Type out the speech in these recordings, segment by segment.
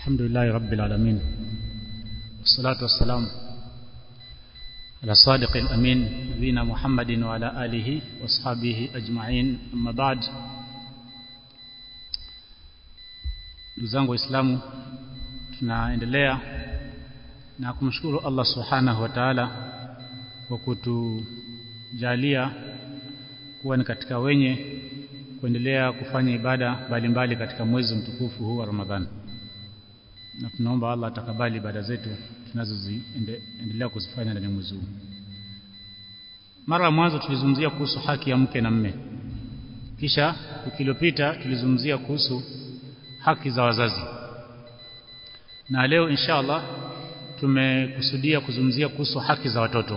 الحمد لله رب العالمين والصلاة والسلام على الصادق الأمين نبينا محمد وعلى آله واصحابه أجمعين أما بعد ndugu waislamu tunaendelea na kumshukuru Allah subhanahu wa ta'ala kwa kutujalia kuwa ni katika wenye kuendelea kufanya ibada mbalimbali katika mwezi mtukufu huu wa Ramadhani na tunaomba Allah atakabali ibada zetu tunazoziendelea kuzifanya ndani ya mwezi huu mara ya mwanzo tulizungumzia kuhusu haki ya mke na mme kisha wiki iliyopita tulizungumzia kuhusu haki za wazazi na leo insha Allah tumekusudia kuzungumzia kuhusu haki za watoto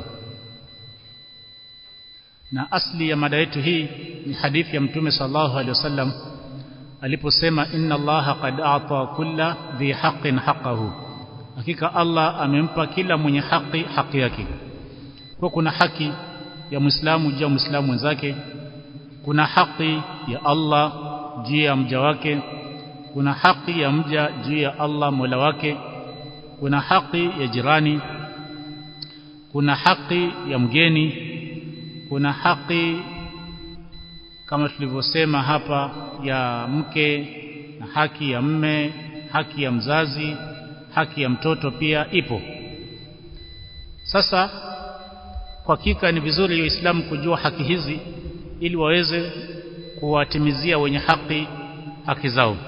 na asli ya mada yetu hii ni hadithi ya mtume sallallahu alaihi wasallam aliposema inna allaha qad a'ta kulla dhi haqqin haqqahu hakika Allah amempa kila mwenye haki haki yake kwa kuna haki ya muislamu juu ya muislamu mwenzake kuna haki ya Allah juu ya mja wake kuna haki ya mja juu ya Allah Mola wake kuna haki ya jirani kuna haki ya mgeni kuna haki kama tulivyosema hapa ya mke na haki ya mme haki ya mzazi haki ya mtoto pia ipo sasa kwa hakika ni vizuri waislamu kujua haki hizi ili waweze kuwatimizia wenye haki haki zao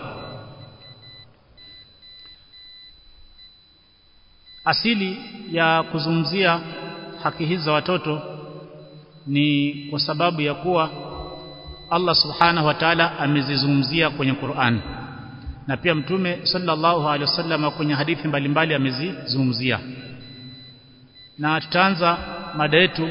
asili ya kuzungumzia haki hizi za watoto ni kwa sababu ya kuwa Allah subhanahu wa ta'ala amezizungumzia kwenye Qur'an na pia mtume sallallahu alaihi wasallam kwenye hadithi mbalimbali amezizungumzia na tutaanza mada yetu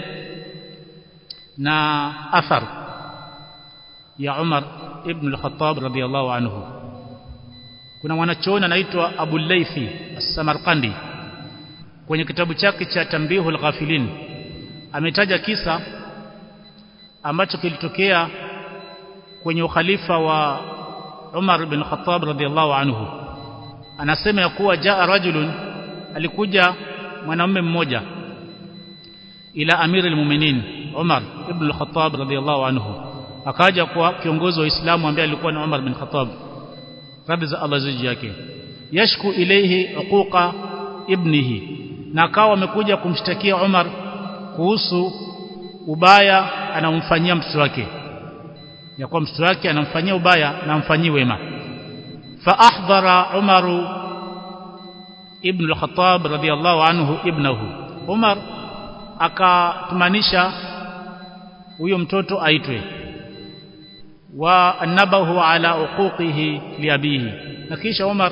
na athar ya Umar ibn al-Khattab radiyallahu anhu kuna mwanachuoni anaitwa Abu Laythi as-Samarqandi kwenye kitabu chake cha Tambihul Ghafilin ametaja kisa ambacho kilitokea kwenye ukhalifa wa Umar bin Khattab radhiallahu anhu anasema ya kuwa jaa rajulun alikuja mwanamume mmoja ila amirul mu'minin Umar ibn al-Khattab radhiallahu anhu akaja kwa kiongozi wa Uislamu ambaye alikuwa ni Umar bin Khattab radhi za Allah ziji yake yashku ilayhi uquqa ibnihi na akawa amekuja kumshtakia Umar kuhusu ubaya anamfanyia mtoto wake ya kuwa mtoto wake anamfanyia ubaya na amfanyii wema fa ahdara Umar ibn al-Khattab radiyallahu anhu ibnahu Umar akatumanisha huyo mtoto aitwe wa anabahu ala uquqihi liabihi na kisha Umar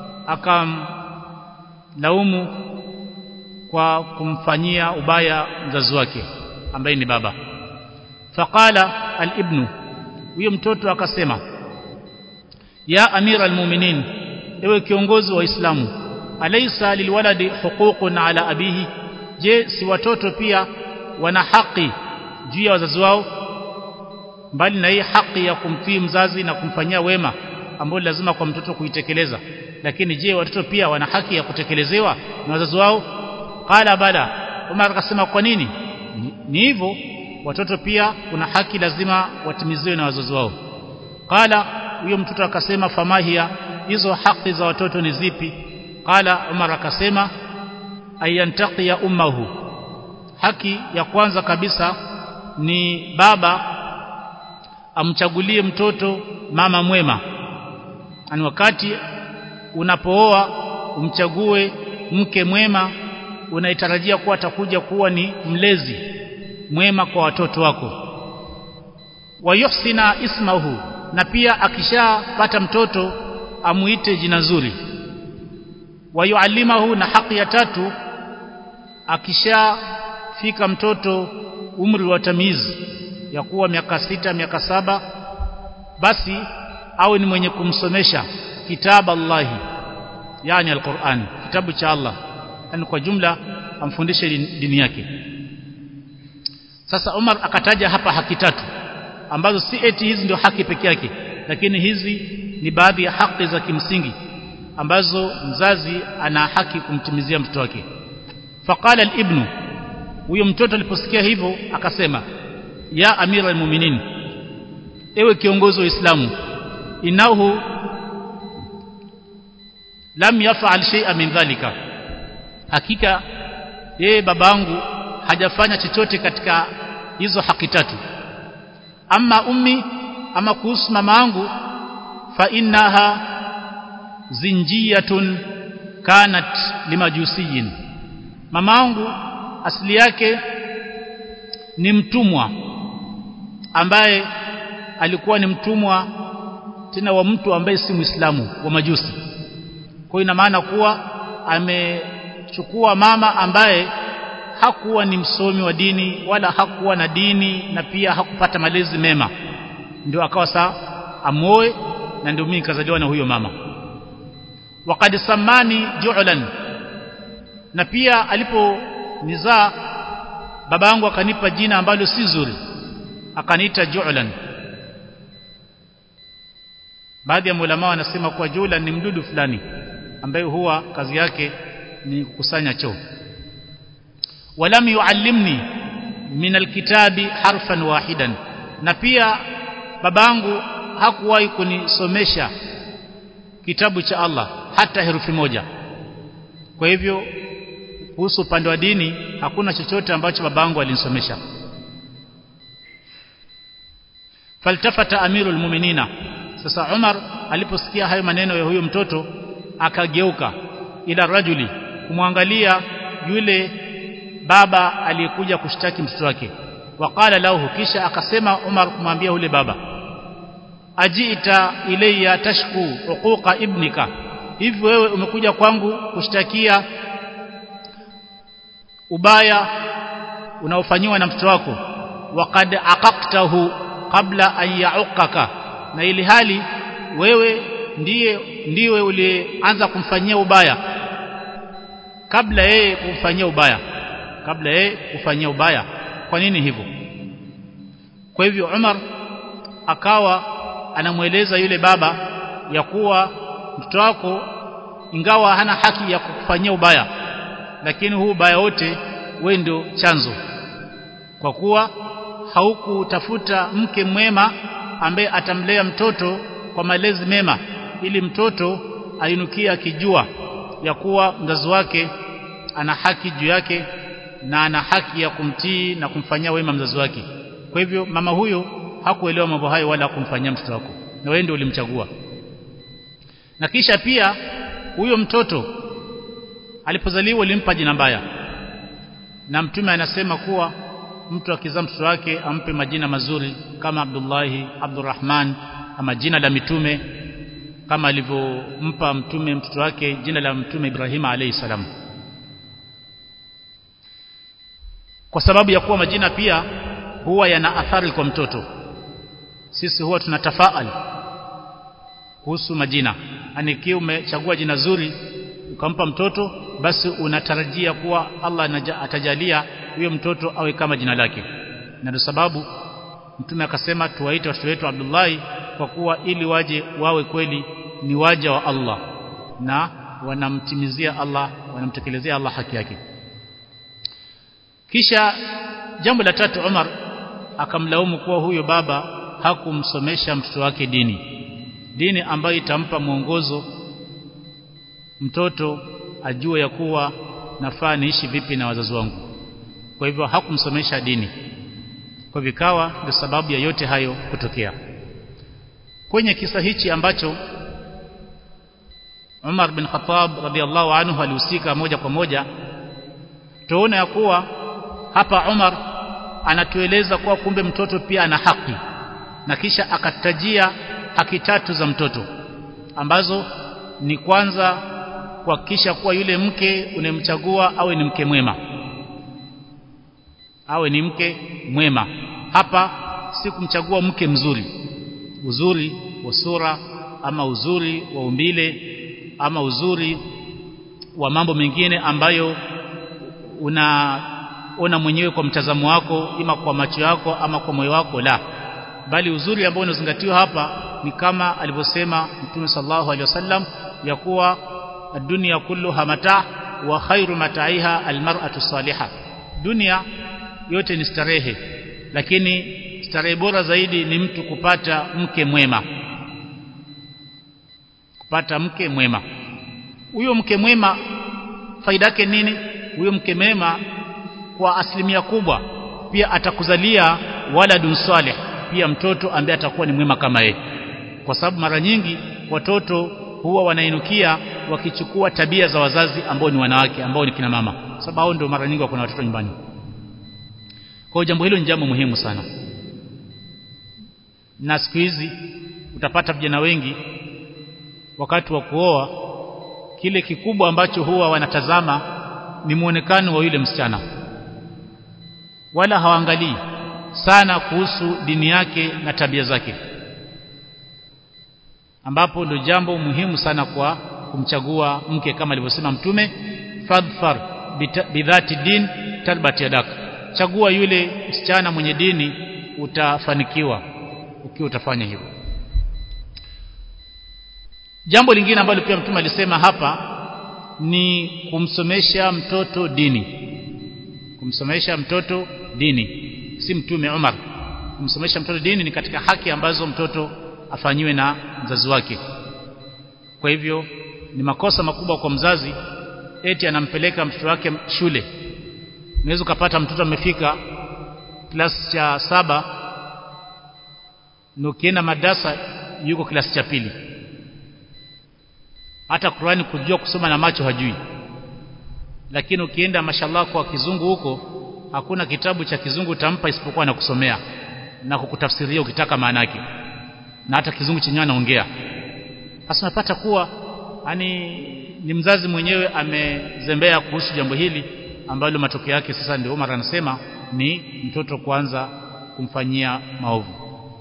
akamlaumu kwa kumfanyia ubaya mzazi wake ambaye ni baba faqala al-ibnu huyo mtoto akasema ya amira almu'minin ewe kiongozi wa Uislamu alaysa lilwaladi huququn ala abihi je si watoto pia wana haki juu ya wazazi wao mbali na hii haki ya kumtii mzazi na kumfanyia wema ambayo lazima kwa mtoto kuitekeleza lakini je watoto pia wana haki ya kutekelezewa na wazazi wao qala bala Umar akasema kwa nini ni hivyo watoto pia kuna haki lazima watimiziwe na wazazi wao qala huyo mtoto akasema famahia hizo haki za watoto ni zipi qala Umar akasema ayantaqiya ummahu haki ya kwanza kabisa ni baba amchagulie mtoto mama mwema ani wakati unapooa umchague mke mwema unaitarajia kuwa atakuja kuwa ni mlezi mwema kwa watoto wako wayuhsina ismahu na pia akishapata mtoto amuite jina zuri wayuallimahu na haki ya tatu akishafika mtoto umri wa tamizi ya kuwa miaka sita miaka saba basi awe ni mwenye kumsomesha kitabu Allahi yani alquran kitabu cha Allah yani kwa jumla amfundishe dini yake sasa Umar akataja hapa haki tatu ambazo si eti hizi ndio haki peke yake lakini hizi ni baadhi ya haki za kimsingi ambazo mzazi ana haki kumtimizia mtoto wake faqala al-ibnu huyo mtoto aliposikia hivyo akasema ya amira almu'minin ewe kiongozi wa Uislamu inahu lam yaf'al shay'an min dhalika hakika yeye babangu hajafanya chochote katika hizo haki tatu ama ummi ama kuhusu mama yangu fa innaha zinjiyatun kanat limajusiyin mama yangu asili yake ni mtumwa ambaye alikuwa ni mtumwa tena wa mtu ambaye si muislamu wa majusi kwa ina maana kuwa amechukua mama ambaye hakuwa ni msomi wa dini wala hakuwa na dini na pia hakupata malezi mema ndio akawa saa amoe na ndio mimi nikazaliwa na huyo mama waqad samani ju'lan na pia aliponizaa babangu akanipa jina ambalo si zuri akaniita ju'lan baadhi ya ulama wanasema kuwa ju'lan ni mdudu fulani ambaye huwa kazi yake ni kukusanya choo walam yuallimni min alkitabi harfan wahidan na pia babangu hakuwahi kunisomesha kitabu cha Allah hata herufi moja kwa hivyo kuhusu upande wa dini hakuna chochote ambacho babangu alinisomesha faltafata amirul mu'minina sasa Umar aliposikia hayo maneno ya huyo mtoto akageuka ila rajuli kumwangalia yule baba aliyekuja kushtaki mtoto wake waqala lahu kisha akasema Umar kumwambia yule baba ajiita ilayya tashku uquqa ibnika hivi wewe umekuja kwangu kushtakia ubaya unaofanywa na mtoto wako waqad aqaqtahu qabla an ya'uqaka na ili hali wewe ndiye ndiwe ulianza kumfanyia ubaya kabla yeye kumfanyia ubaya kabla yeye kufanyia ubaya kwa nini hivyo kwa hivyo Umar akawa anamweleza yule baba ya kuwa mtoto wako ingawa hana haki ya kukufanyia ubaya lakini huu ubaya wote wewe ndio chanzo kwa kuwa haukutafuta mke mwema ambaye atamlea mtoto kwa malezi mema ili mtoto ainukie akijua ya kuwa mzazi wake ana haki juu yake na ana haki ya kumtii na kumfanyia wema mzazi wake kwa hivyo mama huyo hakuelewa mambo hayo wala kumfanyia mtoto wako na wewe ndio ulimchagua na kisha pia huyo mtoto alipozaliwa ulimpa jina mbaya na mtume anasema kuwa mtu akizaa mtoto wake ampe majina mazuri kama Abdullahi Abdurrahman ama jina la mitume kama alivyompa mtume mtoto wake jina la mtume Ibrahim alayhi salam kwa sababu ya kuwa majina pia huwa yana athari kwa mtoto sisi huwa tunatafaali kuhusu majina yani ikiwa umechagua jina zuri ukampa mtoto basi unatarajia kuwa Allah atajalia huyo mtoto awe kama jina lake na ndio sababu mtume akasema tuwaite watoto wetu Abdullahi kwa kuwa ili waje wawe kweli ni waja wa Allah na wanamtimizia Allah wanamtekelezea Allah haki yake kisha jambo la tatu Umar akamlaumu kuwa huyo baba hakumsomesha mtoto wake dini dini ambayo itampa mwongozo mtoto ajue ya kuwa nafaa niishi vipi na wazazi wangu kwa hivyo hakumsomesha dini kwa vikawa ndio sababu ya yote hayo kutokea kwenye kisa hichi ambacho Umar bin Khattab radhiallahu anhu alihusika moja kwa moja tuona ya kuwa hapa Umar anatueleza kuwa kumbe mtoto pia ana haki na kisha akatajia haki tatu za mtoto ambazo ni kwanza kuhakikisha kuwa yule mke unemchagua awe ni mke mwema awe ni mke mwema hapa si kumchagua mke mzuri uzuri wa sura ama uzuri wa umbile ama uzuri wa mambo mengine ambayo unaona mwenyewe kwa mtazamo wako ima kwa macho yako ama kwa moyo wako la bali uzuri ambao unazingatiwa hapa ni kama alivyosema Mtume sallallahu alaihi wasallam ya kuwa dunia kulluha mata wa khairu mataiha almar'atu salihah dunia yote ni starehe lakini starehe bora zaidi ni mtu kupata mke mwema kupata mke mwema huyo mke mwema faida yake nini huyo mke mwema kwa asilimia kubwa pia atakuzalia waladun salih pia mtoto ambaye atakuwa ni mwema kama yeye kwa sababu mara nyingi watoto huwa wanainukia wakichukua tabia za wazazi ambao ni wanawake ambao ni kina mama sababu hao ndio mara nyingi wako na watoto nyumbani kwa jambo hilo ni jambo muhimu sana na siku hizi utapata vijana wengi wakati wa kuoa kile kikubwa ambacho huwa wanatazama ni muonekano wa yule msichana wala hawaangalii sana kuhusu dini yake na tabia zake ambapo ndio jambo muhimu sana kwa kumchagua mke kama alivyosema mtume fadfar bidhati din talbat yadak chagua yule msichana mwenye dini utafanikiwa ukiwa utafanya hivyo jambo lingine ambalo pia mtume alisema hapa ni kumsomesha mtoto dini kumsomesha mtoto dini si mtume Umar kumsomesha mtoto dini ni katika haki ambazo mtoto afanyiwe na mzazi wake kwa hivyo ni makosa makubwa kwa mzazi eti anampeleka mtoto wake shule unaweza ukapata mtoto amefika klasi cha saba na ukienda madrasa yuko klasi cha pili hata Qur'ani kujua kusoma na macho hajui lakini ukienda mashallah kwa kizungu huko hakuna kitabu cha kizungu utampa isipokuwa na kusomea na kukutafsiria ukitaka maana yake na hata kizungu chenyewe anaongea sasa unapata kuwa yani ni mzazi mwenyewe amezembea kuhusu jambo hili ambalo matokeo yake sasa ndio Umar anasema ni mtoto kuanza kumfanyia maovu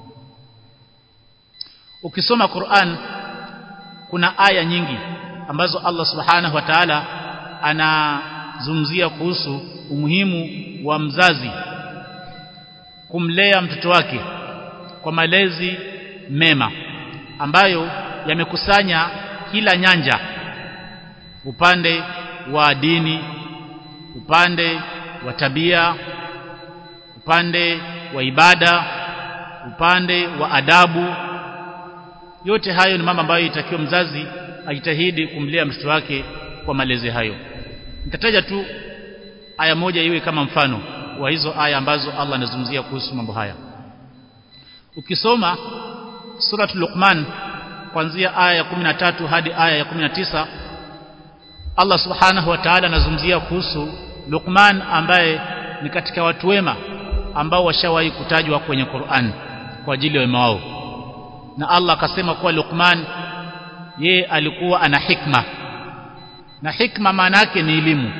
ukisoma Qur'an kuna aya nyingi ambazo Allah subhanahu wa ta'ala anazungumzia kuhusu umuhimu wa mzazi kumlea mtoto wake kwa malezi mema ambayo yamekusanya kila nyanja upande wa dini upande wa tabia upande wa ibada upande wa adabu yote hayo ni mambo ambayo itakiwa mzazi ajitahidi kumlea mtoto wake kwa malezi hayo nitataja tu aya moja iwe kama mfano wa hizo aya ambazo Allah anazungumzia kuhusu mambo haya ukisoma surat Luqman kuanzia aya ya 13 hadi aya ya 19 Allah subhanahu wa ta'ala anazungumzia kuhusu Luqman ambaye ni katika watu wema ambao washawahi kutajwa kwenye Qur'an kwa ajili ya wema wao na Allah akasema kuwa Luqman ye alikuwa ana hikma na hikma maana yake ni elimu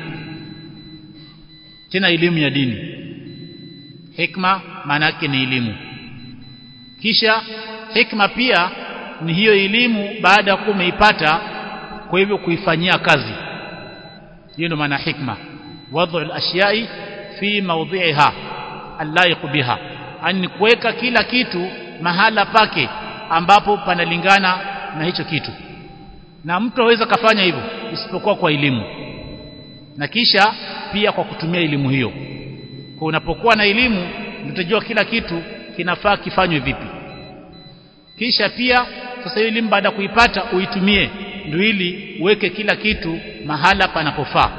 tena elimu ya dini hikma maana yake ni elimu kisha hikma pia ni hiyo elimu baada ya kuwa umeipata kwa hivyo kuifanyia kazi hiyo ndio maana hikma wadhu al-ashyai fi mawdhi'iha allaiq biha ani kuweka kila kitu mahala pake ambapo panalingana na hicho kitu na mtu aweza kafanya hivyo isipokuwa kwa elimu na kisha pia kwa kutumia elimu hiyo kwa unapokuwa na elimu utajua kila kitu kinafaa kifanywe vipi kisha pia sasa hiyo elimu baada ya kuipata uitumie ndio ili uweke kila kitu mahala panapofaa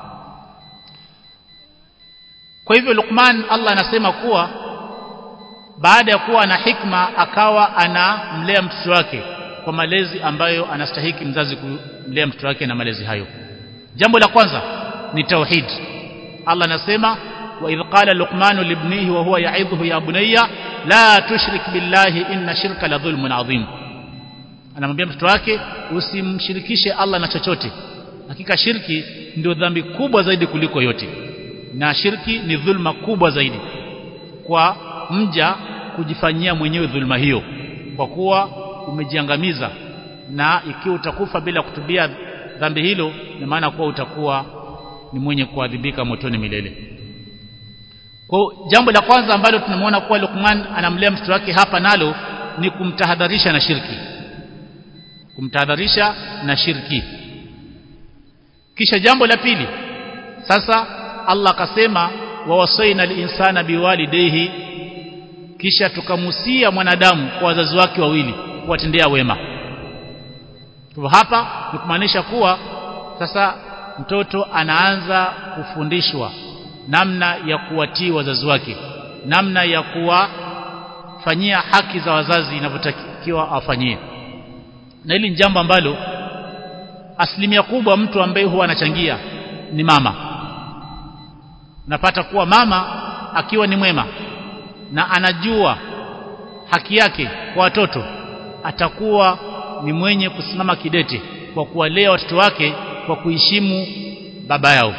kwa hivyo Luqman Allah anasema kuwa baada ya kuwa na hikma akawa anamlea mtoto wake kwa malezi ambayo anastahiki mzazi kumlea mtoto wake na malezi hayo jambo la kwanza ni tauhid Allah anasema wa idh qala luqman libnihi wa huwa ya'idhuhu ya bunayya la tushrik billahi inna shirka la dhulmun adhim anamwambia mtoto wake usimshirikishe Allah na chochote hakika shirki ndio dhambi kubwa zaidi kuliko yote na shirki ni dhulma kubwa zaidi kwa mja kujifanyia mwenyewe dhulma hiyo kwa kuwa umejiangamiza na ikiwa utakufa bila kutubia dhambi hilo na maana kuwa utakuwa ni mwenye kuadhibika motoni milele kwa jambo la kwanza ambalo tunamwona kuwa Luqman anamlea mtoto wake hapa nalo ni kumtahadharisha na shirki kumtahadharisha na shirki kisha jambo la pili sasa Allah akasema wawasaina linsana biwalidayhi kisha tukamusia mwanadamu kwa wazazi wake wawili kuwatendea wema kwa hapa ni kumaanisha kuwa sasa mtoto anaanza kufundishwa namna ya kuwatii wazazi wake namna ya kuwafanyia haki za wazazi inavyotakiwa awafanyie na hili ni jambo ambalo asilimia kubwa mtu ambaye huwa anachangia ni mama napata kuwa mama akiwa ni mwema na anajua haki yake kwa watoto atakuwa ni mwenye kusimama kidete kwa kuwalea watoto wake kwa kuheshimu baba yao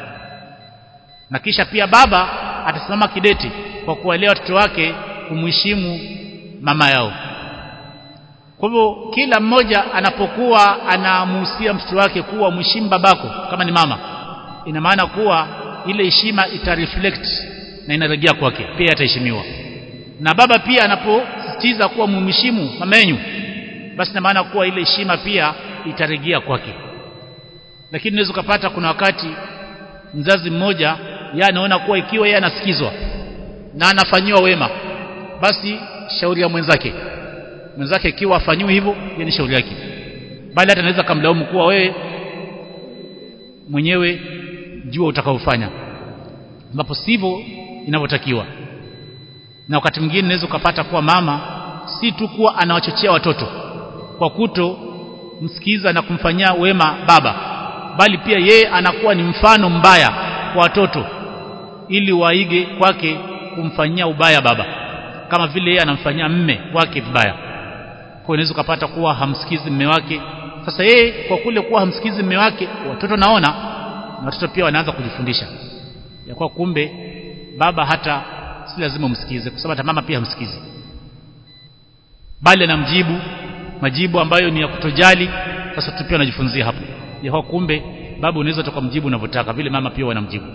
na kisha pia baba atasimama kidete kwa kuwalea watoto wake kumheshimu mama yao kwa hivyo kila mmoja anapokuwa anamuhusia mtoto wake kuwa mheshimu babako kama ni mama ina maana kuwa ile heshima itareflect na inarejea kwake pia ataheshimiwa na baba pia anaposisitiza kuwa mumheshimu mama yenu basi ina maana kuwa ile heshima pia itarejea kwake lakini unaweza kupata kuna wakati mzazi mmoja yeye anaona kuwa ikiwa yeye anasikizwa na anafanyiwa wema basi shauri ya mwenzake mwenzake ikiwa afanyiwe hivyo ni shauri yake bali hata anaweza kumlaumu kuwa wewe mwenyewe jua utakaofanya ambapo sivyo inavyotakiwa na wakati mwingine unaweza ukapata kuwa mama si tu kuwa anawachochea watoto kwa kuto msikiza na kumfanyia wema baba bali pia yeye anakuwa ni mfano mbaya kwa watoto ili waige kwake kumfanyia ubaya baba kama vile yeye anamfanyia mme wake vibaya kwa unaweza ukapata kuwa hamsikizi mme wake sasa yeye kwa kule kuwa hamsikizi mme wake watoto naona na watoto pia wanaanza kujifundisha ya kwa kumbe baba hata si lazima umsikize kwa sababu hata mama pia hamsikizi bali anamjibu majibu ambayo ni ya kutojali sasa tu pia anajifunzia hapo ya kwa kumbe baba unaweza tukamjibu unavyotaka vile mama pia wanamjibu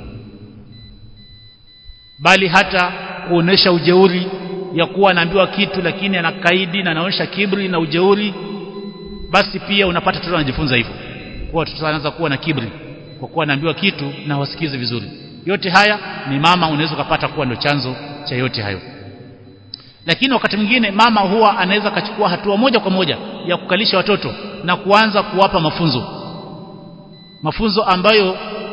bali hata kuonesha ujeuri ya kuwa anaambiwa kitu lakini anakaidi na anaonyesha kibri na ujeuri basi pia unapata mtoto anajifunza hivyo kwa watoto anaanza kuwa na kibri kwa kuwa anaambiwa kitu na wasikize vizuri yote haya ni mama unaweza kupata kuwa ndio chanzo cha yote hayo lakini wakati mwingine mama huwa anaweza kachukua hatua moja kwa moja ya kukalisha watoto na kuanza kuwapa mafunzo mafunzo ambayo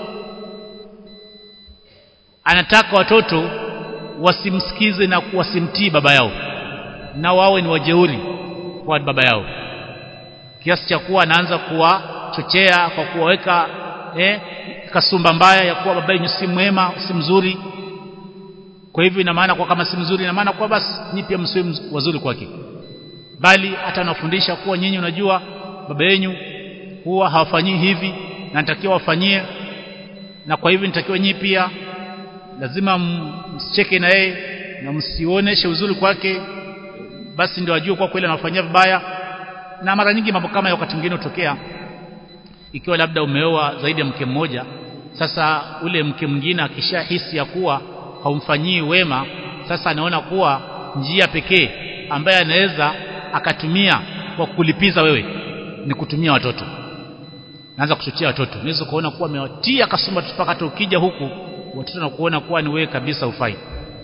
anataka watoto wasimsikize na wasimtii baba yao na wawe ni wajeuri kwa baba yao kiasi cha kuwa anaanza kuwachochea kwa kuwaweka eh, kasumba mbaya ya kuwa baba yenu si mwema si mzuri kwa hivyo ina maana kwa kama si mzuri ina maana kwa basi nyinyi pia msiwe wazuri kwake bali hata anafundisha kuwa nyinyi unajua baba yenu huwa hawafanyii hivi na natakiwa wafanyie na kwa hivyo nitakiwa nyinyi pia lazima msicheke na yeye na msioneshe uzuri kwake basi ndio ajue kwa kweli anafanyia vibaya na mara nyingi mambo kama wakati mwingine hutokea ikiwa labda umeoa zaidi ya mke mmoja sasa ule mke mwingine akishahisi ya kuwa haumfanyii wema sasa anaona kuwa njia pekee ambaye anaweza akatumia kwa kulipiza wewe ni kutumia watoto naanza kuchochea watoto unaweza kuona kuwa amewatia kasumba mpaka hata ukija huku watoto na kuona kuwa ni wewe kabisa ufai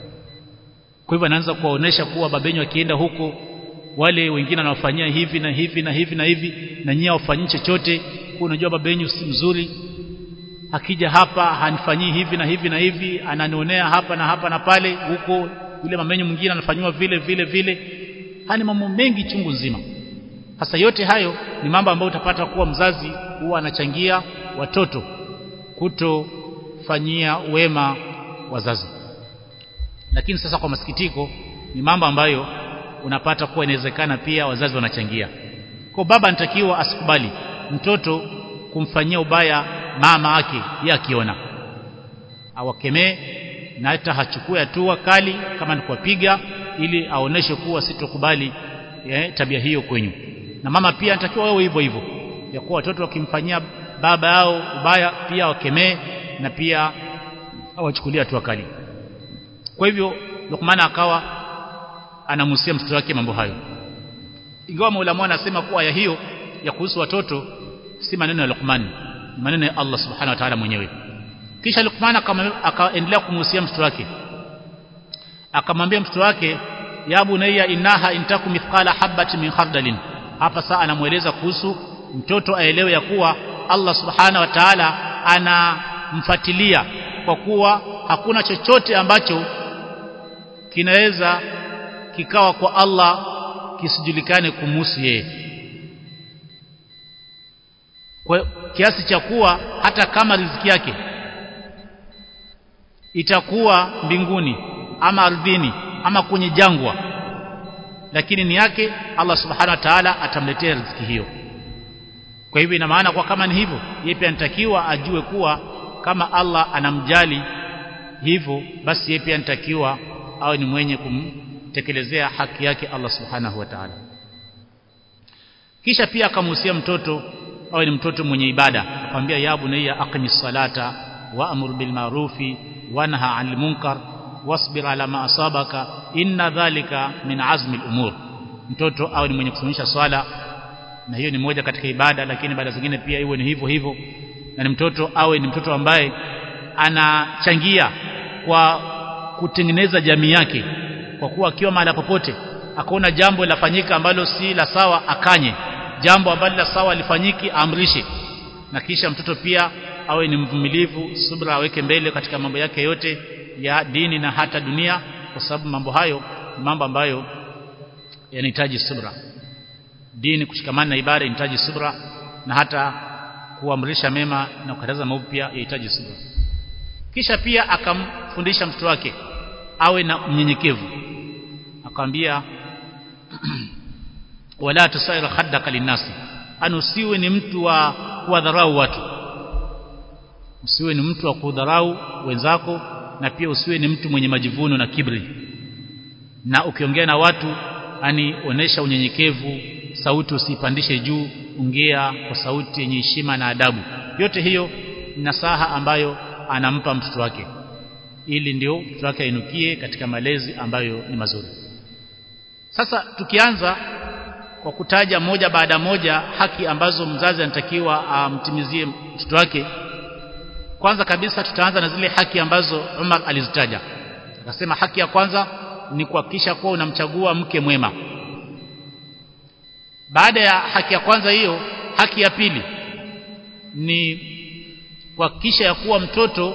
kwa hivyo anaanza kuwaonesha kuwa babenyu akienda huko wale wengine wanawafanyia hivi na hivi na hivi na hivi na nyie hawafanyii chochote kwa unajua babenyu si mzuri akija hapa hanifanyii hivi na hivi na hivi ananionea hapa na hapa na pale huko yule mamenyu mwingine anafanywa vile vile vile hani mambo mengi chungu nzima hasa yote hayo ni mambo ambayo utapata kuwa mzazi huwa anachangia watoto kutofanyia wema wazazi lakini sasa kwa masikitiko ni mambo ambayo unapata kuwa inawezekana pia wazazi wanachangia kwa baba anatakiwa asikubali mtoto kumfanyia ubaya mama yake yeye akiona awakemee na hata hachukue hatua kali kama ni kuwapiga ili aoneshe kuwa sitokubali eh, tabia hiyo kwenyu na mama pia anatakiwa wewe hivyo hivyo ya kuwa watoto wakimfanyia baba yao ubaya pia wakemee na pia awachukulia hatua kali kwa hivyo Luqman akawa anamhusia mtoto wake mambo hayo ingawa Maulama anasema kuwa aya hiyo ya kuhusu watoto si maneno ya Luqman ni maneno ya Allah subhanahu wa ta'ala mwenyewe kisha Luqman akaendelea kumhusia mtoto wake akamwambia mtoto wake ya bunayya innaha intaku mithqala habatin min khardalin hapa saa anamueleza kuhusu mtoto aelewe ya kuwa Allah subhanahu wa ta'ala anamfuatilia kwa kuwa hakuna chochote ambacho kinaweza kikawa kwa Allah kisijulikane kumhusu yeye kwa kiasi cha kuwa hata kama riziki yake itakuwa mbinguni ama ardhini ama kwenye jangwa lakini ni yake Allah subhanahu wa ta'ala atamletea riziki hiyo kwa hivyo ina maana kwa kama ni hivyo yeye pia anatakiwa ajue kuwa kama Allah anamjali hivyo basi yeye pia anatakiwa awe ni mwenye kumtekelezea haki yake Allah subhanahu wa ta'ala kisha pia akamhusia mtoto awe ni mtoto mwenye ibada akamwambia ya bunayya aqimis salata wa'mur bil ma'rufi wanha 'anil munkar wasbir ala ma asabaka inna dhalika min azmi al-umur mtoto awe ni mwenye kusimamisha swala na hiyo ni moja katika ibada lakini ibada zingine pia iwe ni hivyo hivyo na ni mtoto awe ni mtoto ambaye anachangia kwa kutengeneza jamii yake kwa kuwa akiwa mahali popote akaona jambo lafanyika ambalo si la sawa akanye jambo ambalo la sawa lifanyiki amrishe na kisha mtoto pia awe ni mvumilivu subra aweke mbele katika mambo yake yote ya dini na hata dunia kwa sababu mambo hayo ni mambo ambayo yanahitaji subra dini kushikamana na ibada inahitaji subra na hata kuamrisha mema na kukataza maovu pia yahitaji subra kisha pia akamfundisha mtoto wake awe na mnyenyekevu akamwambia wala tusair khaddaka linnasi anusiwe ni mtu wa kuwadharau watu usiwe ni mtu wa kudharau wenzako na pia usiwe ni mtu mwenye majivuno na kibri na ukiongea na watu ani onesha unyenyekevu sauti usipandishe juu ongea kwa sauti yenye heshima na adabu yote hiyo ni nasaha ambayo anampa mtoto wake ili ndio mtoto wake ainukie katika malezi ambayo ni mazuri sasa tukianza kwa kutaja moja baada moja haki ambazo mzazi anatakiwa amtimizie mtoto wake kwanza kabisa tutaanza na zile haki ambazo Umar alizitaja akasema haki ya kwanza ni kuhakikisha kuwa unamchagua mke mwema baada ya haki ya kwanza hiyo haki ya pili ni kuhakikisha ya kuwa mtoto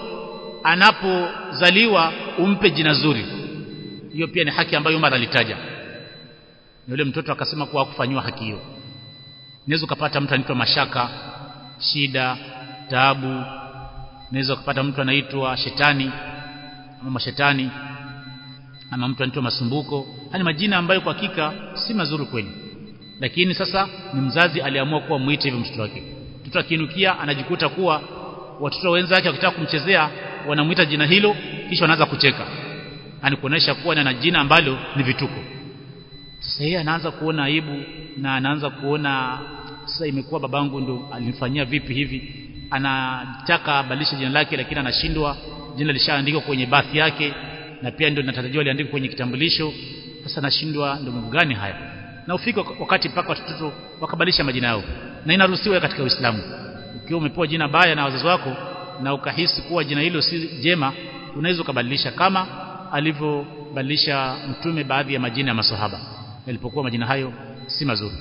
anapozaliwa umpe jina zuri hiyo pia ni haki ambayo Umar alitaja yule mtoto akasema kuwa hakufanywa haki hiyo unaweza ukapata mtu anaitwa mashaka shida taabu unaweza ukapata mtu anaitwa shetani ama mashetani ama mtu anaitwa masumbuko hani majina ambayo kwa hakika si mazuri kweli lakini sasa ni mzazi aliamua kuwa muite hivyo mtoto wake mtoto akiinukia anajikuta kuwa watoto wenzake wakitaka kumchezea wanamuita jina hilo kisha wanaanza kucheka ani kuonesha kuwa na jina ambalo ni vituko sasa yeye anaanza kuona aibu na anaanza kuona sasa imekuwa babangu ndo alinifanyia vipi hivi anataka badilisha jina lake lakini anashindwa jina lishaandikwa kwenye bathi yake na pia ndio linatarajiwa liandikwe kwenye kitambulisho sasa anashindwa ndio mambo gani haya na ufike wakati mpaka watoto wakabadilisha majina yao na inaruhusiwa katika Uislamu ukiwa umepewa jina baya na wazazi wako na ukahisi kuwa jina hilo si jema unaweza ukabadilisha kama alivyobadilisha mtume baadhi ya majina ya maswahaba yalipokuwa majina hayo si mazuri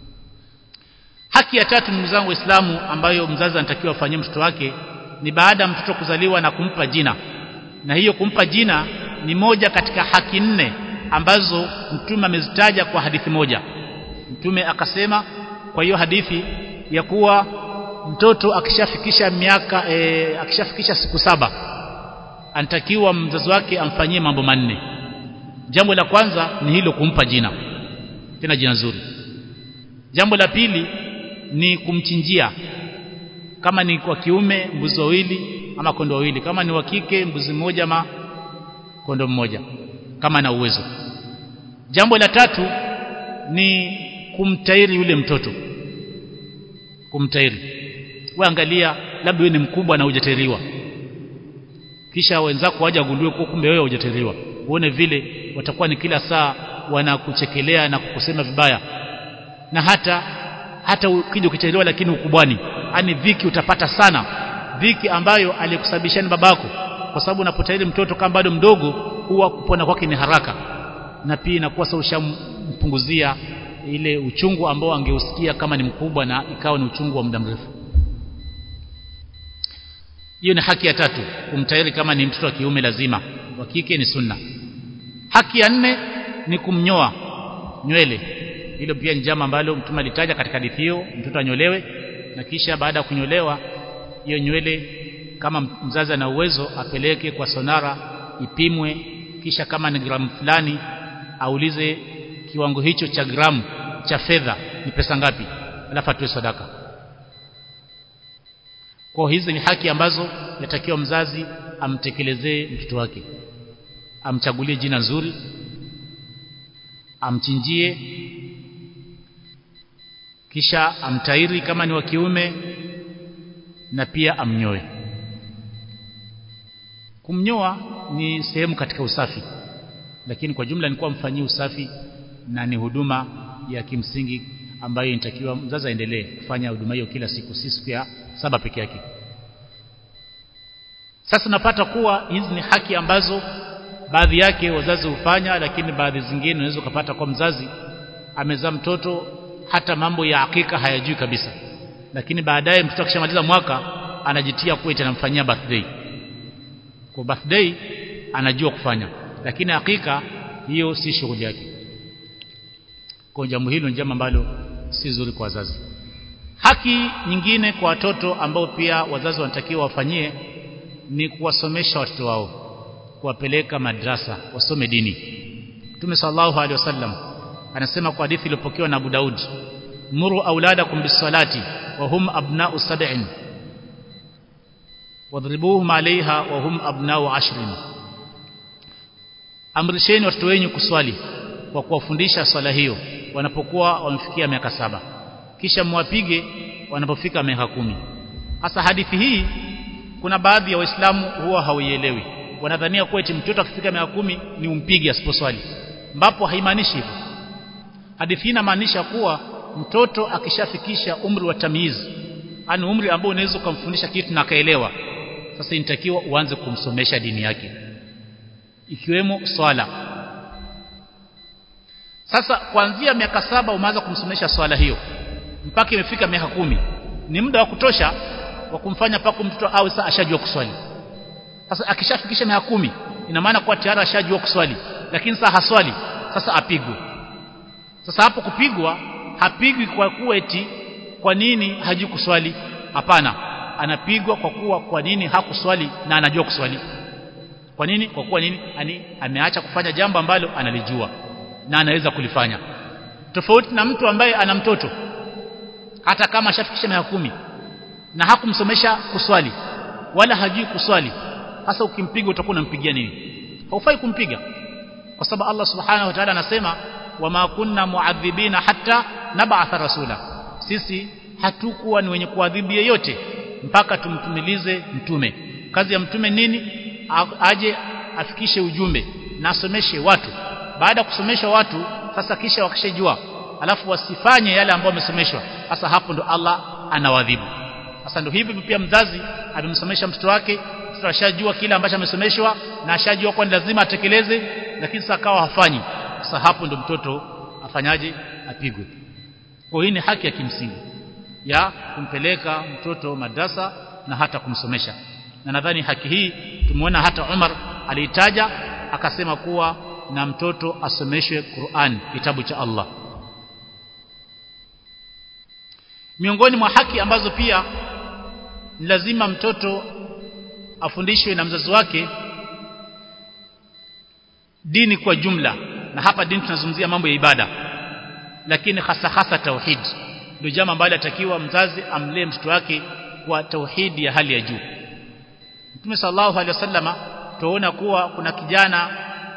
haki ya tatu ndugu zangu waislamu ambayo mzazi anatakiwa afanyie mtoto wake ni baada ya mtoto kuzaliwa na kumpa jina na hiyo kumpa jina ni moja katika haki nne ambazo mtume amezitaja kwa hadithi moja mtume akasema kwa hiyo hadithi ya kuwa mtoto akishafikisha miaka e, akishafikisha siku saba anatakiwa mzazi wake amfanyie mambo manne jambo la kwanza ni hilo kumpa jina tena jina zuri jambo la pili ni kumchinjia kama ni kwa kiume mbuzi wawili ama kondo wawili kama ni wa kike mbuzi mmoja ama kondo mmoja kama na uwezo jambo la tatu ni kumtairi yule mtoto kumtairi wewe angalia labda wewe ni mkubwa na hujatairiwa kisha wenzako waje wagundue kwa kumbe wewe hujatairiwa uone vile watakuwa ni kila saa wanakuchekelea na kukusema vibaya na hata hata ukija ukichelewa lakini ukubwani yani dhiki utapata sana dhiki ambayo alikusababishia ni babako kwa sababu unapotahiri mtoto kama bado mdogo huwa kupona kwake ni haraka na pia inakuwa sasa ushampunguzia ile uchungu ambao angeusikia kama ni mkubwa na ikawa ni uchungu wa muda mrefu hiyo ni haki ya tatu kumtahiri kama ni mtoto wa kiume lazima wa kike ni sunna haki ya nne ni kumnyoa nywele hilo pia ni jambo ambalo mtume alitaja katika hadithi hiyo mtoto anyolewe na kisha baada ya kunyolewa hiyo nywele kama mzazi ana uwezo apeleke kwa sonara ipimwe kisha kama ni gramu fulani aulize kiwango hicho cha gramu cha fedha ni pesa ngapi alafu atoe sadaka kwa hizi ni haki ambazo yatakiwa mzazi amtekelezee mtoto wake amchagulie jina nzuri amchinjie kisha amtairi kama ni wa kiume na pia amnyoe kumnyoa ni sehemu katika usafi lakini kwa jumla ni kuwa mfanyie usafi na ni huduma ya kimsingi ambayo inatakiwa mzazi aendelee kufanya huduma hiyo kila siku si siku ya saba peke yake sasa napata kuwa hizi ni haki ambazo baadhi yake wazazi hufanya lakini baadhi zingine unaweza ukapata kwa mzazi amezaa mtoto hata mambo ya hakika hayajui kabisa lakini baadaye mtoto akishamaliza mwaka anajitia kuwa itanamfanyia birthday kwa birthday anajua kufanya lakini hakika hiyo si shughuli yake kwa jambo hilo ni jambo ambalo si zuri kwa wazazi haki nyingine kwa watoto ambao pia wazazi wanatakiwa wafanyie ni kuwasomesha watoto wao kuwapeleka madrasa wasome dini Mtume sallallahu alaihi wasallam anasema kwa hadithi iliyopokewa na Abu Daud muru auladakum bisalati wa hum abna'u sab'in wadribuhum alaiha wa hum abna'u ashrin amrisheni watoto wenu kuswali kwa kuwafundisha swala hiyo wanapokuwa wamefikia miaka saba kisha mwapige wanapofika miaka kumi hasa hadithi hii kuna baadhi ya waislamu huwa hawaielewi wanadhania kuwa eti mtoto akifika miaka kumi ni umpige asiposwali ambapo haimaanishi hivyo hadithi hii inamaanisha kuwa mtoto akishafikisha umri wa tamyiz ani umri ambao unaweza kumfundisha kitu na akaelewa sasa inatakiwa uanze kumsomesha dini yake ikiwemo swala sasa kuanzia miaka saba umeanza kumsomesha swala hiyo mpaka imefika miaka kumi ni muda wa kutosha wa kumfanya pako mtoto awe sasa ashajua kuswali sasa akishafikisha miaka kumi ina maana kuwa tayari ashajua kuswali lakini sasa haswali sasa apigwe sasa hapo kupigwa hapigwi kwa kuwa eti kwa nini hajui kuswali hapana anapigwa kwa kuwa kwa nini hakuswali na anajua kuswali kwa nini kwa kuwa nini ani ameacha kufanya jambo ambalo analijua na anaweza kulifanya tofauti na mtu ambaye ana mtoto hata kama ashafikisha miaka kumi na hakumsomesha kuswali wala hajui kuswali hasa ukimpiga utakuwa unampigia nini haufai kumpiga kwa sababu Allah subhanahu wa ta'ala anasema wama kunna muadhibina hatta nab'atha rasula sisi hatukuwa ni wenye kuadhibu yeyote mpaka tumtumilize mtume kazi ya mtume nini aje afikishe ujumbe na asomeshe watu baada ya kusomesha watu sasa kisha wakishajua alafu wasifanye yale ambayo wamesomeshwa sasa hapo ndo Allah anawadhibu sasa ndo hivi pia mzazi amemsomesha mtoto wake mtoto ashajua kile ambacho amesomeshwa na ashajua kwa lazima atekeleze lakini sasa akawa hafanyi sasa hapo ndo mtoto afanyaje apigwe kwa hii ni haki ya kimsingi ya kumpeleka mtoto madrasa na hata kumsomesha na nadhani haki hii tumeona hata Umar aliitaja akasema kuwa na mtoto asomeshwe Qur'an kitabu cha Allah miongoni mwa haki ambazo pia ni lazima mtoto afundishwe na mzazi wake dini kwa jumla na hapa dini tunazungumzia mambo ya ibada lakini hasa hasa tauhid ndio jambo ambalo atakiwa mzazi amlee mtoto wake kwa tauhidi ya hali ya juu Mtume sallallahu alaihi wasallama tuona kuwa kuna kijana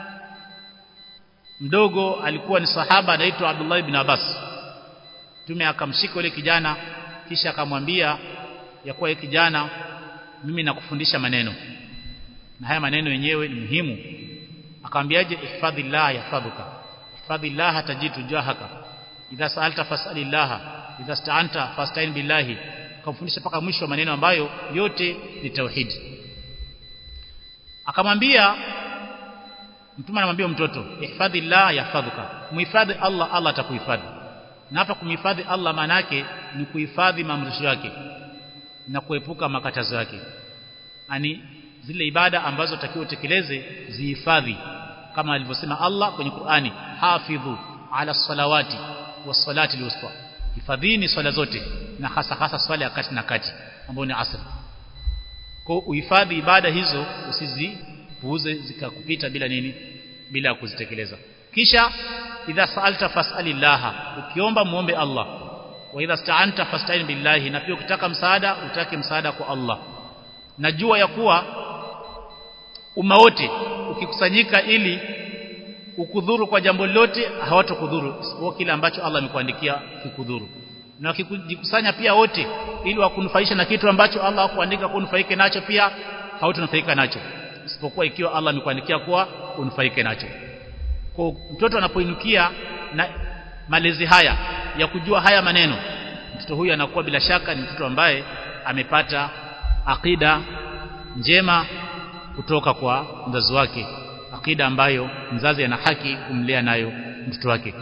mdogo alikuwa ni sahaba anaitwa Abdullah ibn Abbas Mtume akamshika yule kijana kisha akamwambia ya kuwa yule kijana mimi nakufundisha maneno na haya maneno yenyewe ni muhimu akamwambiaje ihfadhillah yahfadhuka ihfadhillah tajidu jahaka idha sa'alta fas'alillah idha sta'anta fasta'in billahi akamfundisha mpaka mwisho maneno ambayo yote ni tauhid akamwambia mtume anamwambia mtoto ihfadhi la yahfadhuka muhifadhi Allah Allah atakuhifadhi na hapa kumhifadhi Allah maana yake ni kuhifadhi maamrisho yake na kuepuka makatazo yake ani zile ibada ambazo takiwa utekeleze zihifadhi kama alivyosema Allah kwenye Qur'ani hafidhu ala salawati was-salati al-wusta hifadhini swala zote na hasa hasa swala ya kati na kati ambayo ni asr kwa uhifadhi ibada hizo usizipuuze zikakupita bila nini bila kuzitekeleza kisha idha sa'alta fas'alillaha ukiomba muombe Allah wa idha sta'anta fasta'in billahi na pia ukitaka msaada utake msaada kwa Allah najua ya kuwa umma wote ukikusanyika ili ukudhuru kwa jambo lolote hawatokudhuru isipokuwa kile ambacho Allah amekuandikia kikudhuru na wakijikusanya pia wote ili wakunufaisha na kitu ambacho Allah hakuandika kunufaike nacho pia hautonufaika nacho isipokuwa ikiwa Allah amekuandikia kuwa unufaike nacho kwa mtoto anapoinukia na malezi haya ya kujua haya maneno mtoto huyu anakuwa bila shaka ni mtoto ambaye amepata akida njema kutoka kwa mzazi wake akida ambayo mzazi ana haki kumlea nayo mtoto wake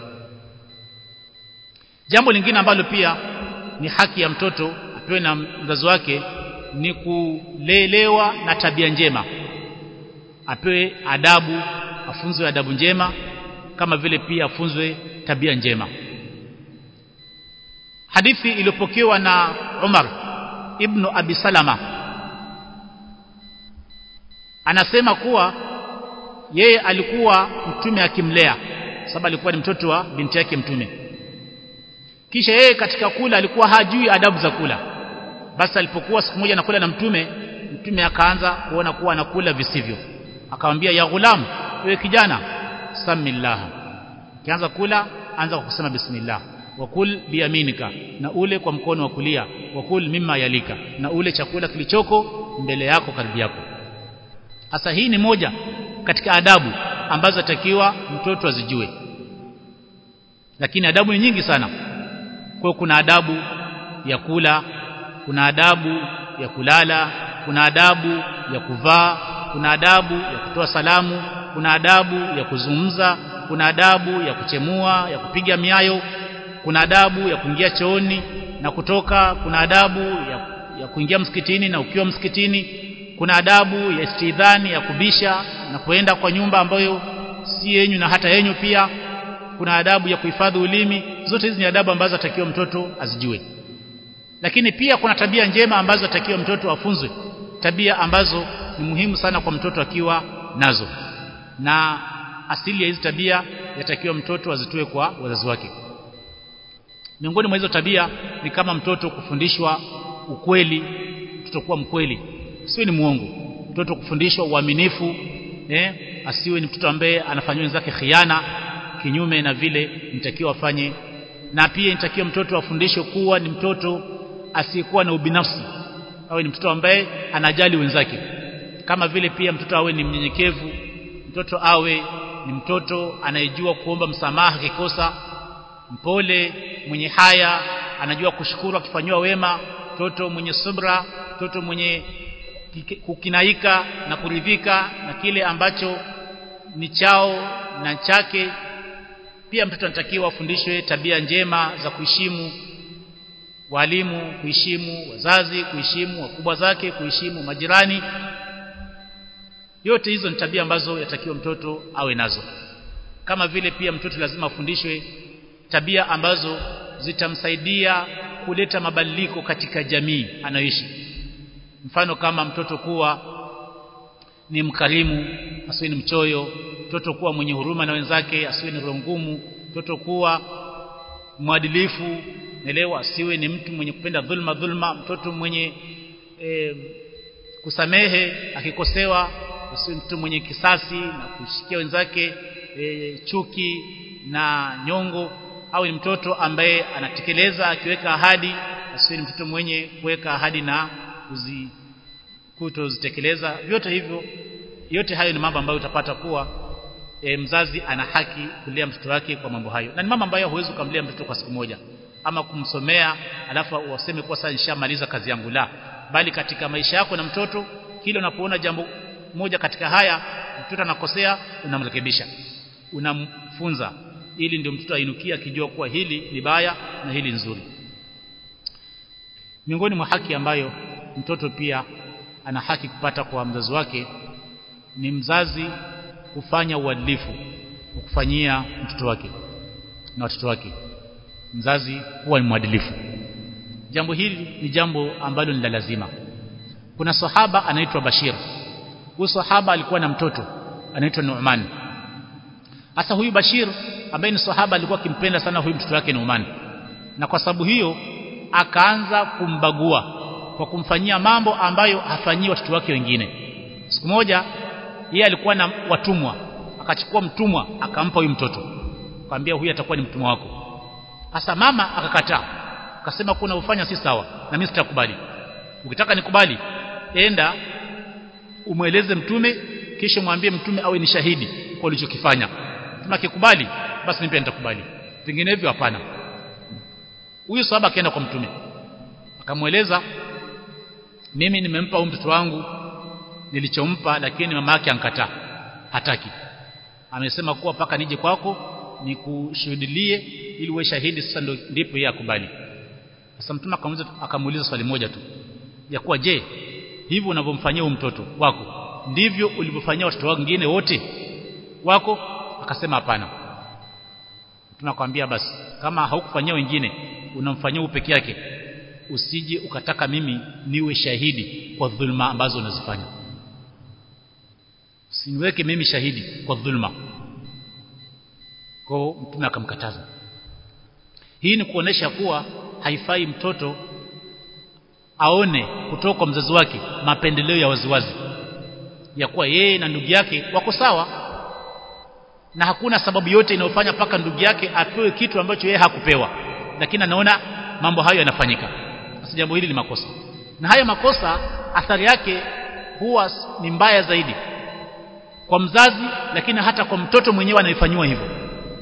jambo lingine ambalo pia ni haki ya mtoto apewe na mzazi wake ni kulelewa na tabia njema apewe adabu afunzwe adabu njema kama vile pia afunzwe tabia njema hadithi iliyopokewa na Umar ibn Abi Salama anasema kuwa yeye alikuwa mtume akimlea sababu alikuwa ni mtoto wa binti yake mtume kisha yeye katika kula alikuwa hajui adabu za kula basi alipokuwa siku moja anakula na mtume mtume akaanza kuona kuwa anakula visivyo akamwambia ya ghulam wewe kijana samillah kianza kula anza kwa kusema bismillah wakul biyaminika na ule kwa mkono wa kulia wakul mimma yalika na ule chakula kilichoko mbele yako karibu yako sasa hii ni moja katika adabu ambazo atakiwa mtoto azijue lakini adabu ni nyingi sana kwa kuna adabu ya kula kuna adabu ya kulala kuna adabu ya kuvaa kuna adabu ya kutoa salamu kuna adabu ya kuzungumza kuna adabu ya kuchemua ya kupiga miayo kuna adabu ya kuingia chooni na kutoka kuna adabu ya, ya kuingia msikitini na ukiwa msikitini kuna adabu ya istidhani ya kubisha na kuenda kwa nyumba ambayo si yenyu na hata yenyu pia kuna adabu ya kuhifadhi ulimi zote hizi ni adabu ambazo atakiwa mtoto azijue lakini pia kuna tabia njema ambazo atakiwa mtoto afunzwe tabia ambazo ni muhimu sana kwa mtoto akiwa nazo na asili ya hizi tabia yatakiwa mtoto azitoe kwa wazazi wake miongoni mwa hizo tabia ni kama mtoto kufundishwa ukweli mtoto kuwa mkweli siwe ni muongo mtoto kufundishwa uaminifu eh asiwe ni mtoto ambaye anafanywa wenzake khiana kinyume na vile mtakiwa afanye na pia inatakiwa mtoto afundishwe kuwa ni mtoto asiyekuwa na ubinafsi awe ni mtoto ambaye anajali wenzake kama vile pia mtoto awe ni mnyenyekevu mtoto awe ni mtoto anayejua kuomba msamaha kikosa mpole mwenye haya anajua kushukuru akifanywa wema mtoto mwenye subra mtoto mwenye kukinaika na kuridhika na kile ambacho ni chao na chake pia mtoto anatakiwa afundishwe tabia njema za kuheshimu walimu kuheshimu wazazi kuheshimu wakubwa zake kuheshimu majirani yote hizo ni tabia ambazo yatakiwa mtoto awe nazo kama vile pia mtoto lazima afundishwe tabia ambazo zitamsaidia kuleta mabadiliko katika jamii anayoishi mfano kama mtoto kuwa ni mkarimu asiwe ni mchoyo mtoto kuwa mwenye huruma na wenzake asiwe ni rongumu mtoto kuwa mwadilifu elewa asiwe ni mtu mwenye kupenda dhulma dhulma mtoto mwenye e, kusamehe akikosewa asiwe mtu mwenye kisasi na kushikia wenzake e, chuki na nyongo au ni mtoto ambaye anatekeleza akiweka ahadi asiwe ni mtoto mwenye kuweka ahadi na kuzi kutozitekeleza vyote hivyo yote hayo ni mambo ambayo utapata kuwa e, mzazi ana haki kulea mtoto wake kwa mambo hayo na ni mambo ambayo huwezi kumlea mtoto kwa siku moja ama kumsomea alafu waseme kwa sasa nishamaliza kazi yangu la bali katika maisha yako na mtoto kile unapoona jambo moja katika haya mtoto anakosea unamrekebisha unamfunza ili ndio mtoto ainukia akijua kuwa hili ni baya na hili nzuri miongoni mwa haki ambayo mtoto pia ana haki kupata kwa mzazi wake ni mzazi kufanya uadilifu kufanyia mtoto wake na watoto wake mzazi huwa ni mwadilifu jambo hili ni jambo ambalo ni la lazima kuna sahaba anaitwa Bashir huyu sahaba alikuwa na mtoto anaitwa Nu'man hasa huyu Bashir ambaye ni sahaba alikuwa akimpenda sana huyu mtoto wake Nu'man na kwa sababu hiyo akaanza kumbagua kwa kumfanyia mambo ambayo hafanyii watoto wake wengine siku moja yeye alikuwa na watumwa akachukua mtumwa akampa huyu mtoto akamwambia huyu atakuwa ni mtumwa wako hasa mama akakataa akasema kuna ufanya si sawa na mimi sitakubali ukitaka nikubali enda umweleze mtume kisha mwambie mtume awe ni shahidi kwa ulichokifanya mtume akikubali basi mimi pia nitakubali vinginevyo hapana huyu sahaba akaenda kwa mtume akamweleza mimi nimempa huyu mtoto wangu nilichompa lakini mama yake ankataa hataki amesema kuwa paka nije kwako nikushuhudilie ili uwe shahidi sasa ndo ndipo yeye akubali sasa mtume akamuuliza akamuuliza swali moja tu ya kuwa je hivyo unavyomfanyia huyu mtoto wako ndivyo ulivyofanyia watoto wengine wote wako akasema hapana tunakwambia basi kama haukufanyia wengine unamfanyia huyu peke yake usije ukataka mimi niwe shahidi kwa dhulma ambazo unazifanya usiniweke mimi shahidi kwa dhulma kwa mtume akamkataza hii ni kuonesha kuwa haifai mtoto aone kutoka kwa mzazi wake mapendeleo ya waziwazi ya kuwa yeye na ndugu yake wako sawa na hakuna sababu yote inayofanya paka ndugu yake apewe kitu ambacho yeye hakupewa lakini anaona mambo hayo yanafanyika sasa jambo hili ni makosa na haya makosa athari yake huwa ni mbaya zaidi kwa mzazi lakini hata kwa mtoto mwenyewe anayefanywa hivyo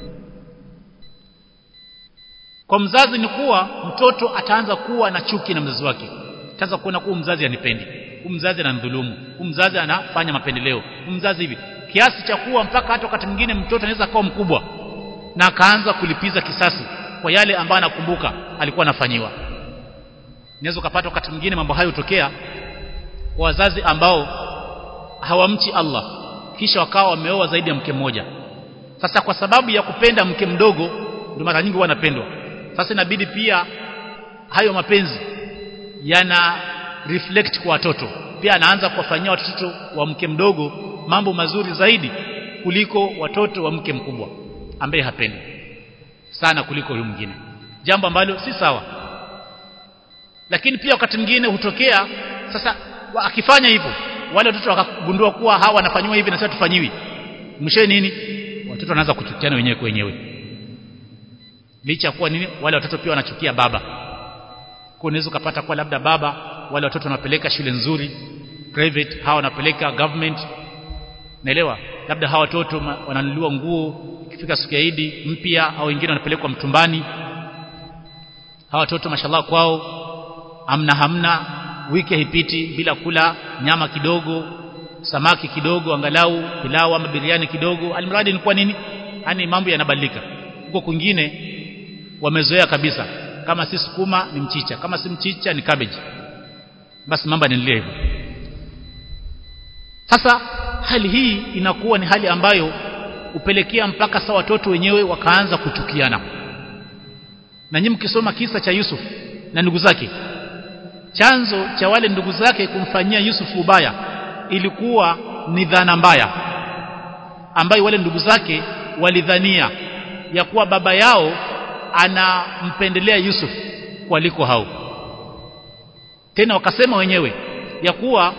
kwa mzazi ni kuwa mtoto ataanza kuwa na chuki na mzazi wake ataanza kuona kuwa mzazi anipendi huyu mzazi ananidhulumu huyu mzazi anafanya mapendeleo huyu mzazi hivi kiasi cha kuwa mpaka hata wakati mwingine mtoto anaweza kuwa mkubwa na akaanza kulipiza kisasi kwa yale ambayo anakumbuka alikuwa anafanyiwa unaweza ukapata wakati mwingine mambo hayo hutokea kwa wazazi ambao hawamchi Allah kisha wakawa wameoa zaidi ya mke mmoja sasa kwa sababu ya kupenda mke mdogo ndio mara nyingi wanapendwa sasa inabidi pia hayo mapenzi yana reflect kwa watoto pia anaanza kuwafanyia watoto wa mke mdogo mambo mazuri zaidi kuliko watoto wa mke mkubwa ambaye hapendi sana kuliko huyu mwingine jambo ambalo si sawa lakini pia wakati mwingine hutokea sasa akifanya hivyo wale watoto wakagundua kuwa hawa wanafanywa hivi na sasa tufanyiwi mwisho nini watoto wanaanza kuchukiana wenyewe kwa wenyewe licha kuwa nini wale watoto pia wanachukia baba kwa unaweza ukapata kwa labda baba wale watoto wanapeleka shule nzuri private hawa wanapeleka government naelewa labda hawa watoto wananunuliwa nguo ikifika siku ya Idi mpya au wengine wanapelekwa mtumbani hawa watoto mashallah kwao hamna hamna wiki haipiti bila kula nyama kidogo samaki kidogo angalau pilau ama biriani kidogo alimradi ni kwa nini yani mambo yanabadilika huko kwingine wamezoea kabisa kama si sukuma ni mchicha kama si mchicha ni cabbage basi mambo yanaendelea hivyo sasa hali hii inakuwa ni hali ambayo upelekea mpaka sa watoto wenyewe wakaanza kuchukiana na nyinyi mkisoma kisa cha Yusuf na ndugu zake chanzo cha wale ndugu zake kumfanyia Yusuf ubaya ilikuwa ni dhana mbaya ambayo wale ndugu zake walidhania ya kuwa baba yao anampendelea Yusuf kuliko hao tena wakasema wenyewe ya kuwa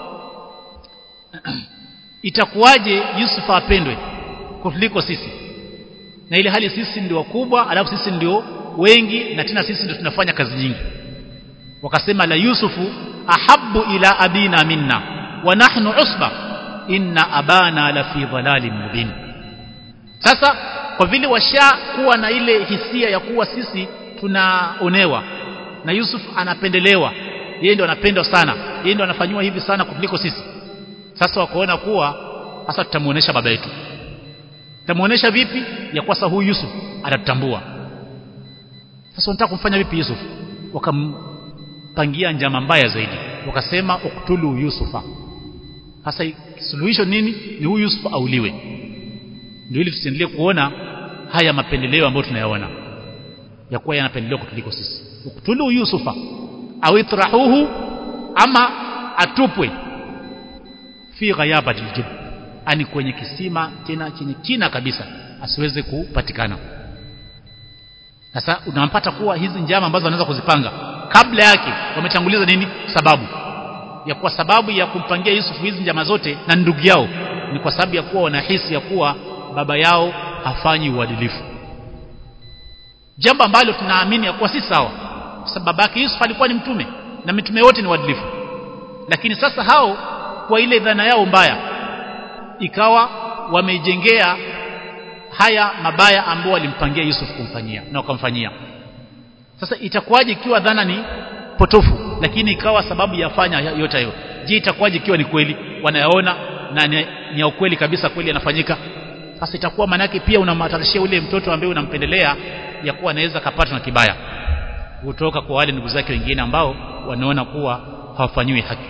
itakuwaje Yusuf apendwe kuliko sisi na ile hali sisi ndio wakubwa alafu sisi ndio wengi na tena sisi ndio tunafanya kazi nyingi wakasema la yusufu ahabbu ila abina minna wa nahnu usba inna abana la fi dhalalin mubin sasa kwa vile washakuwa na ile hisia ya kuwa sisi tunaonewa na Yusuf anapendelewa yeye ndo anapendwa sana yeye ndo anafanywa hivi sana kuliko sisi sasa wakaona kuwa sasa tutamuonesha baba yetu tutamuonesha vipi ya kwa sasa huyu Yusuf atatambua sasa wanataka kumfanya vipi Yusuf wakampangia njama mbaya zaidi wakasema uktulu Yusufa sasa suluhisho nini ni huyu Yusuf auliwe ndio ili tusiendelee kuona haya mapendeleo ambayo tunayaona ya kuwa yanapendelewa kutuliko sisi uktulu Yusufa au itrahuhu ama atupwe fi ghayabati aljub ani kwenye kisima tena chenye kina kabisa asiweze kupatikana sasa unampata kuwa hizi njama ambazo wanaweza kuzipanga kabla yake wametanguliza nini sababu ya kuwa sababu ya kumpangia Yusuf hizi njama zote na ndugu yao ni kwa sababu ya kuwa wanahisi ya kuwa baba yao hafanyi uadilifu jambo ambalo tunaamini ya kuwa si sawa kwa sababu babake Yusuf alikuwa ni mtume na mitume wote ni waadilifu lakini sasa hao kwa ile dhana yao mbaya ikawa wameijengea haya mabaya ambao walimpangia Yusuf kumfanyia na wakamfanyia sasa itakuwaje ikiwa dhana ni potofu lakini ikawa sababu yafanya yote hayo je itakuwaje ikiwa ni kweli wanayaona na ni, ni ya ukweli kabisa kweli yanafanyika sasa itakuwa manake pia unamhatarishia ule mtoto ambaye unampendelea ya kuwa anaweza kapatwa na kibaya kutoka kwa wale ndugu zake wengine ambao wanaona kuwa hawafanyiwi haki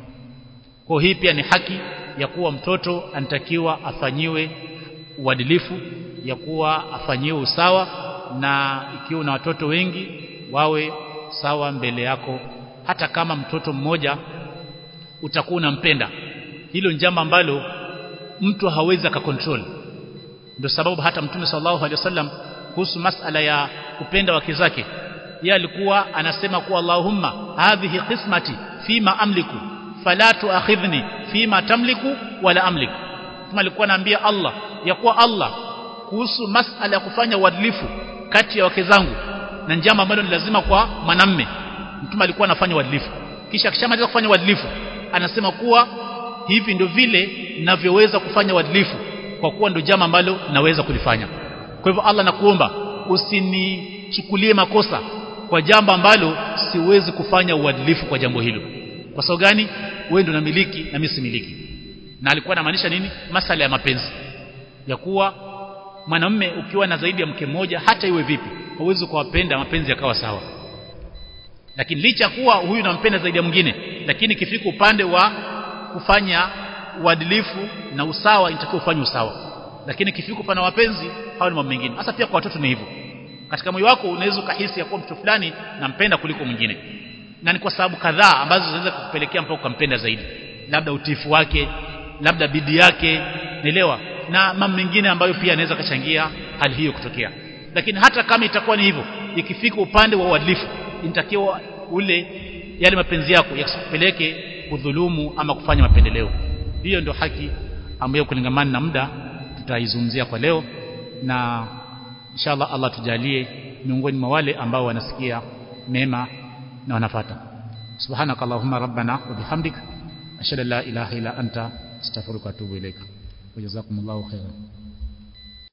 kwa hii pia ni haki ya kuwa mtoto anatakiwa afanyiwe uadilifu ya kuwa afanyiwe usawa na ikiwa una watoto wengi wawe sawa mbele yako hata kama mtoto mmoja utakuwa unampenda hilo njama ambalo mtu hawezi akakontrol ndio sababu hata mtume sallallahu alaihi wasallam kuhusu masala ya kupenda wake zake yeye alikuwa anasema kuwa Allahumma hadhihi qismati fima amliku fala tuakhidhni fima tamliku wala amliku kama alikuwa anaambia Allah ya kuwa Allah kuhusu masala ya kufanya uadilifu kati ya wake zangu na njama ambalo ni lazima kwa mwanamme mtume alikuwa anafanya uadilifu kisha akishamaliza kufanya uadilifu anasema kuwa hivi ndio vile ninavyoweza kufanya uadilifu kwa kuwa ndio jambo ambalo naweza kulifanya kwa hivyo Allah nakuomba usinichukulie makosa kwa jambo ambalo siwezi kufanya uadilifu kwa jambo hilo kwa sababu gani wewe ndio unamiliki na mimi similiki na alikuwa anamaanisha nini masala ya mapenzi ya kuwa mwanamume ukiwa na zaidi ya mke mmoja hata iwe vipi hauwezi kuwapenda mapenzi yakawa sawa lakini licha kuwa huyu nampenda zaidi ya mwingine lakini kifika upande wa kufanya uadilifu na usawa inatakiwa ufanye usawa lakini kifika upande wa mapenzi hao ni mambo mengine hasa pia kwa watoto ni hivyo katika moyo wako unaweza ukahisi ya kuwa mtu fulani nampenda kuliko mwingine na ni kwa sababu kadhaa ambazo zinaweza kukupelekea mpaka ukampenda zaidi labda utifu wake labda bidii yake naelewa na mambo mengine ambayo pia yanaweza kachangia hali hiyo kutokea lakini hata kama itakuwa ni hivyo ikifika upande wa uadilifu inatakiwa ule yale mapenzi yako yasikupeleke kudhulumu ama kufanya mapendeleo hiyo ndio haki ambayo kulingamana na muda tutaizungumzia kwa leo na inshallah Allah tujalie miongoni mwa wale ambao wanasikia mema na wanafata subhanakallahumma rabbana wa bihamdik ashhadu an la ilaha illa anta astaghfiruka wa atubu ilaika wajazakumullahu khairan